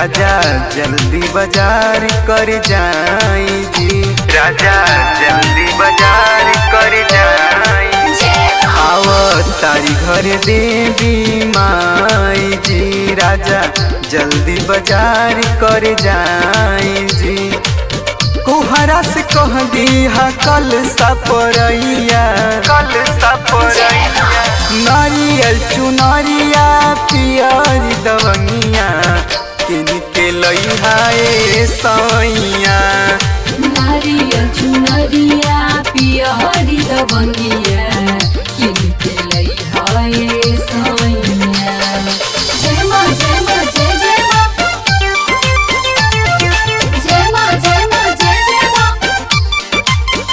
राजा जल्दी बाजार कर जाई जी राजा जल्दी बाजार कर जाई आव तारी घर देवी माई जी राजा जल्दी बाजार कर जाई जी कुहरा से कह दिया कल सपरैया कल सपरैया नारियल चुनरिया पियर दवनिया किन के लइहा ए सैया नारियल चुनरिया पियरी दबंगिया किनके लै हए सैया जय माँ जय माँ जय जय माँ जय माँ जय माँ जय जय माँ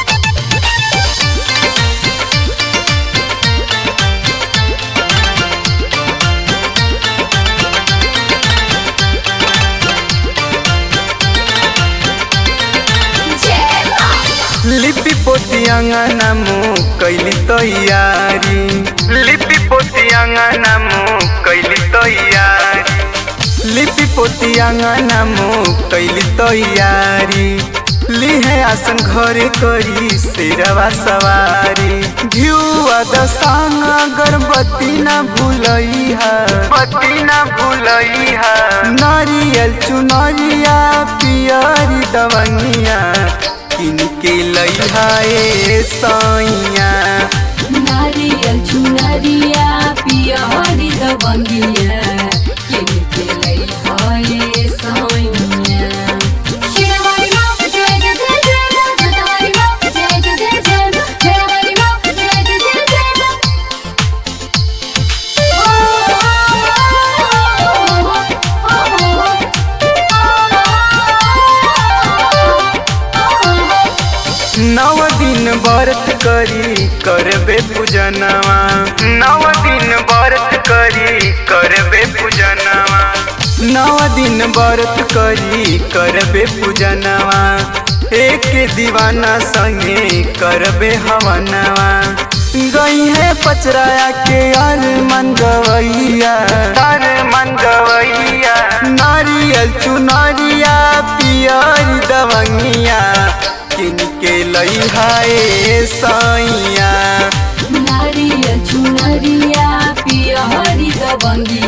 जय माँ लिपि पोती अंगना मुँह कैली तैयारी लिपि पोती अंगना मुँह कैली तैयारी लिपि पोती अंगना मुँह कैली तैयारी लिहे आसन घरे करी शेरवा सवारी घिउआ दसांग अगरबत्ती न भूलैहा बत्ती न भूलैहा नारियल चुनरिया पियरी दवनिया किन के लैहा ए सैया नारियल चुनरिया पियरी दबंगिया किनके लै हए सैया शिरवारी माँ जय जय जय जय माँ जटावारी माँ जय जय जय जय माँ हेरावारी माँ जय जय जय जय माँ नव दिन व्रत करी करबे पूजनवा नव दिन व्रत करी करबे पूजनवा नव दिन व्रत करी करबे पूजनवा एक दीवाना संगे करबे हवनवा गई है पचराया के अर मन गवैया अर मन गवैया नारियल चुनरिया पियरी दवंगिया किनके लैहा ए सैया नारियल चुनरिया पियरी दबंगिया